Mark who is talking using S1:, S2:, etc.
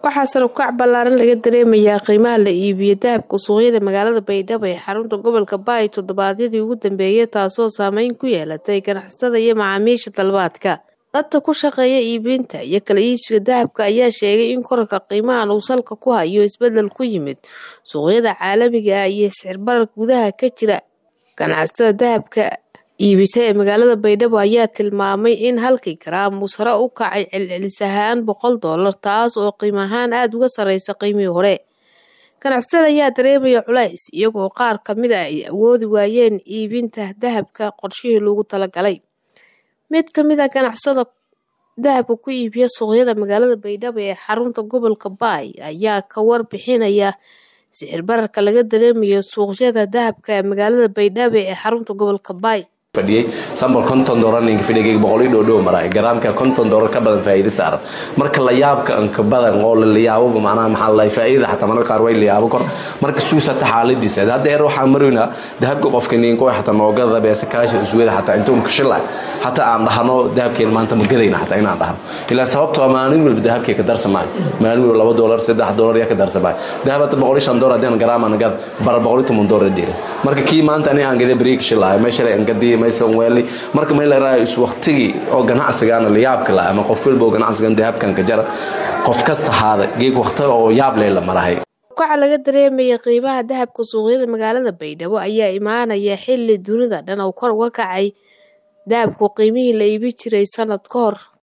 S1: waxaa sare ukac ballaaran laga dareemayaa qiimaha la iibiyo dahabka suuqyada magaalada baydhabo ee xarunta gobolka baay toddobaadyadii ugu dambeeyay taasoo saameyn ku yeelatay ganacsatada iyo macaamiisha dalbaadka dadka ku shaqeeya iibinta iyo kala iibsiga dahabka ayaa sheegay in korarka qiimahan uu salka ku hayo isbeddel ku yimid suuqyada caalamiga ah iyo sicir bararka gudaha ka jira ganacsatada dahabka iibisa ee magaalada baydhabo ayaa tilmaamay in halkii garaam uu sare u kacay celcelis ahaan boqol doolar taas oo qiim ahaan aada uga sarreysa qiimihii hore ganacsatada ayaa dareemaya culays iyagoo qaar ka mid a ay awoodi waayeen iibinta dahabka qorshihii loogu talagalay mid ka mid a ganacsada dahabka ku iibiya suuqyada magaalada baydhabo ee xarunta gobolka baay ayaa ka warbixinaya sicir bararka laga dareemayo suuqyada dahabka ee magaalada baydhabo ee xarunta gobolka baay
S2: fadhiyey sambal konton doolar ninka fidhigayga boqol iyo dhow maraa garaamka konton doolar ka badan faa'iido saaran marka la yaabka anka badan oo la yaabo macnaha maxaa la faa'iida xataa mararka qaar way la yaabo kor marka suusata xaaladiisa hadda heer waxaan maroynaa dahabka qofka ninko xataa noogada beesa kaasha isweeda xataa inta unka shilay xataa aan dhahno dahabkeen maanta ma gadayna xataa inaan dhahno ilaa sababtoo maalin walba dahabkee ka darsamaayo maalin walba laba doolar saddex doolar yaa ka darsamaayo dahab hadda boqol iyo shan doolar haddii aan garaam aan gad bara boqol iyo toban doolar diira marka kii maanta ani aan gaday bariika shilaayo meesha aan gadii weli marka may laraayo is waqtigii oo ganacsigaana la yaabka la ama qof walba oo ganacsigan dahabkan ka jara qof kasta haada geeg waqti oo yaab leh la marahay
S1: kaca laga dareemaya qiimaha dahabka suuqyada magaalada baydhabo ayaa imaanaya xilli dunida dhan oo kor uga kacay dahabku qiimihii la iibi jiray sanad ka hor